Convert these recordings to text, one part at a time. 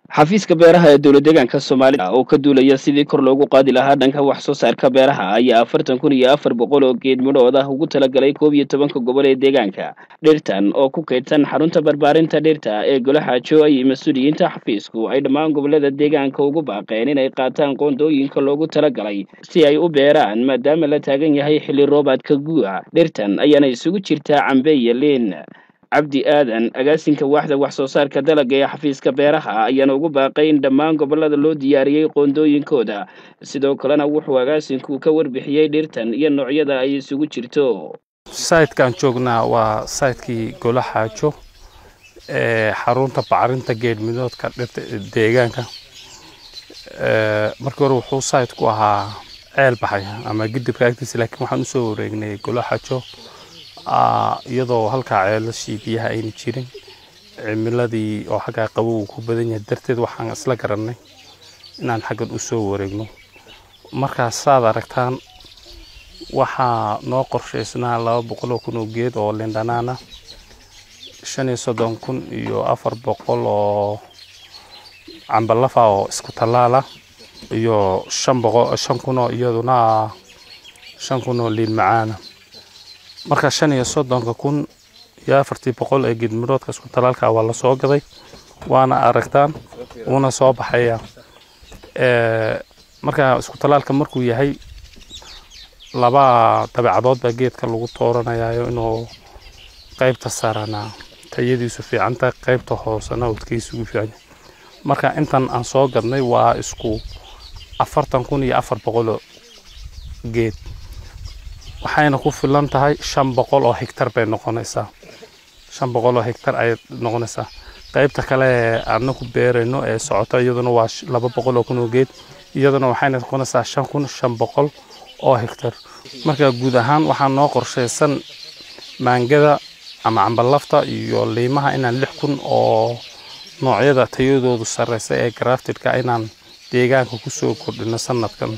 xafiiska beeraha ee dowlad deegaanka soomaalida oo ka duulaya sidii kor loogu qaadi lahaa dhanka wax soo saarka beeraha ayaa afartan kun iyo afar boqol oo geed midhood ah ugu talagalay koob iyo tobanka gobol ee deegaanka dhirtan oo ku kaydsan xarunta barbaarinta dhirta ee golaxaajo ay mas-uuliyiinta xafiisku ay dhammaan gobolada deegaanka ugu baaqeen inay qaataan qoondooyinka loogu talagalay si ay u beeraan maadaama la taagan yahay xilli roobaadka guuca dhirtan ayaana isugu jirtaa cambe iyo liin cabdi aadan agaasinka waaxda wax soo saarka dalagga ee xafiiska beeraha ayaana ugu baaqay in dhammaan gobolada loo diyaariyey qoondooyinkooda sidoo kalena wuxuu agaasinku ka warbixiyey dhirtan iyo noocyada ay isugu jirto sayidkaan joognaa waa sayidkii golaxaajo ee xarunta bacrinta geedmidoodka dhirta deegaanka markii hore wuxuu sayidku ahaa ceel baxay ama gidibka agtiisa laakiin waxaan usoo wareegnay golaxaajo iyadoo halkaa ceelashii biyaha ayna jirin cimiladii oo xaggaa qabow uu ku badan yahay darteed waxaan isla garannay inaan xaggan u soo wareegno markaas saad aragtaan waxaa noo qorshaysnaa laba boqoloo kun oo geed oo lindhanaana shan iyo soddon kun iyo afar boqol oo cambalafa oo isku tallaala iyo shan boqol shan kun oo iyaduna shan kun oo liin macaana marka shan iyo soddonka kun iyo afartii boqol ee geedmiroodka isku talaalka waa lasoo gaday waana aragtaan wuuna soo baxaya marka isku talaalka markuu yahay laba dabeecadood baa geedka lagu tooranayayo inuu qaybta sarana tayadiisu fiican tahay qaybta hoosena udkaysugu fiican marka intan aan soo gadnay waa isku afartan kun iyo afar boqoloo geed waxayna ku filan tahay shan boqol oo hegtar bay noqonaysaa shan boqol oo hegtar ayay noqonaysaa qaybta kale ee aadna ku beerayno ee socota iyaduna waa laba boqol oo kun oo geed iyaduna waxayna noqonaysaa shan kun shan boqol oo hegtar marka guud ahaan waxaa noo qorshaysan maangada ama cambalafta iyo liimaha inaan lix kun oo noocyada tayadoodu sarreysa ee graftidka inaan deegaanka kusoo kordhino sanadkan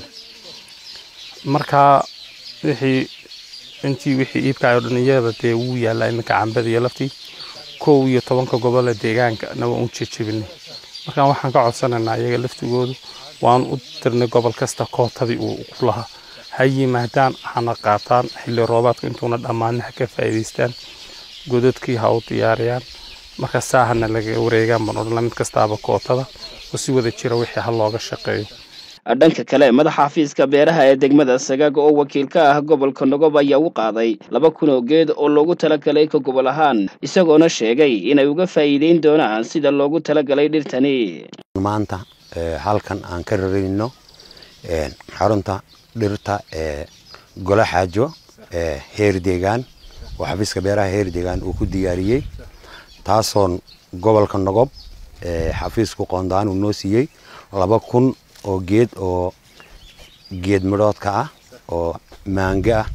marka wixii intii wixii iibkaayoo dhan iyada dee wuu yaallaa iminka cambada iyo laftii kow iyo tobanka gobole deegaankana waan u jejebinay marka waxaan ka codsanaynaa iyaga laftigoodu waan u dirnay gobol kasta kootadii uu ku lahaa ha yimaadaan hana qaataan xilli roobaadka intuuna dhammaanin ha ka faa'iidaystaan godadkii ha u diyaariyaan marka saahana laga wareegaan baan odhanla mid kastaaba kootada oo si wada jira wixii ha looga shaqeeyo dhanka kale madaxa xafiiska beeraha ee degmada sagaag oo wakiil ka ah gobolka nogob ayaa u qaaday laba kun oo geed oo loogu talagalay ka gobol ahaan isagoona sheegay inay uga faa'iideyn doonaan sida loogu talagalay dhirtani maanta halkan aan ka rarayno xarunta dhirta ee golaxaajo ee heer deegaan oo xafiiska beeraha heer deegaan uu ku diyaariyey taasoon gobolka nogob xafiisku qoondaan uu noo siiyey laba kun oo geed oo geed midhoodka ah oo maango ah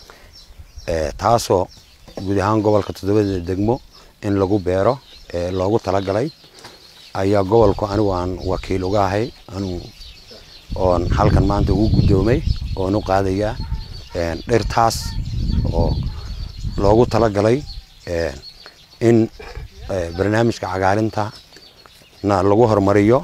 taasoo guud ahaan gobolka toddobada degmo in lagu beero loogu talagalay ayaa gobolku anigu aan wakiil uga ahay anigu oon halkan maanta ugu guddoomay oon u qaadayaa dhirtaas oo loogu talagalay in barnaamijka cagaarinta na lagu horumariyo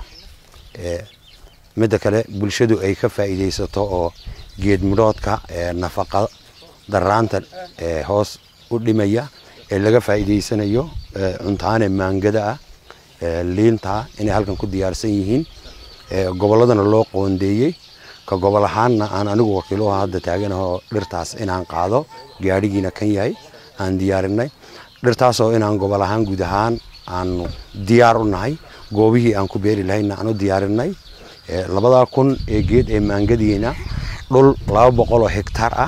midda kale bulshadu ay ka faa'iidaysato oo geed midhoodka nafaqa daraanta hoos u dhimaya ee laga faa'iidaysanayo cuntaane maangada ah liinta inay halkan ku diyaarsan yihiin gobolladana loo qoondeeyey ka gobol ahaanna aan anigu wakiiluhu hadda taaganahoo dhirtaas inaan qaado gaadhigiina kan yahay aan diyaarinay dhirtaasoo inaan gobol ahaan guud ahaan aanu diyaar u nahay goobihii aan ku beeri lahayna aan u diyaarinay labadaa kun ee geed ee maangadiina dhul laba boqol oo hegtaar ah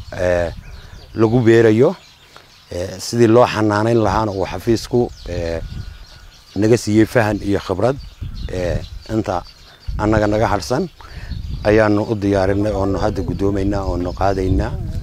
lagu beerayo sidii loo xanaanayn lahaana uu xafiisku naga siiyey fahan iyo khibrad inta annaga naga harsan ayaanu u diyaarinay oonu hadda guddoomaynaa oonu qaadaynaa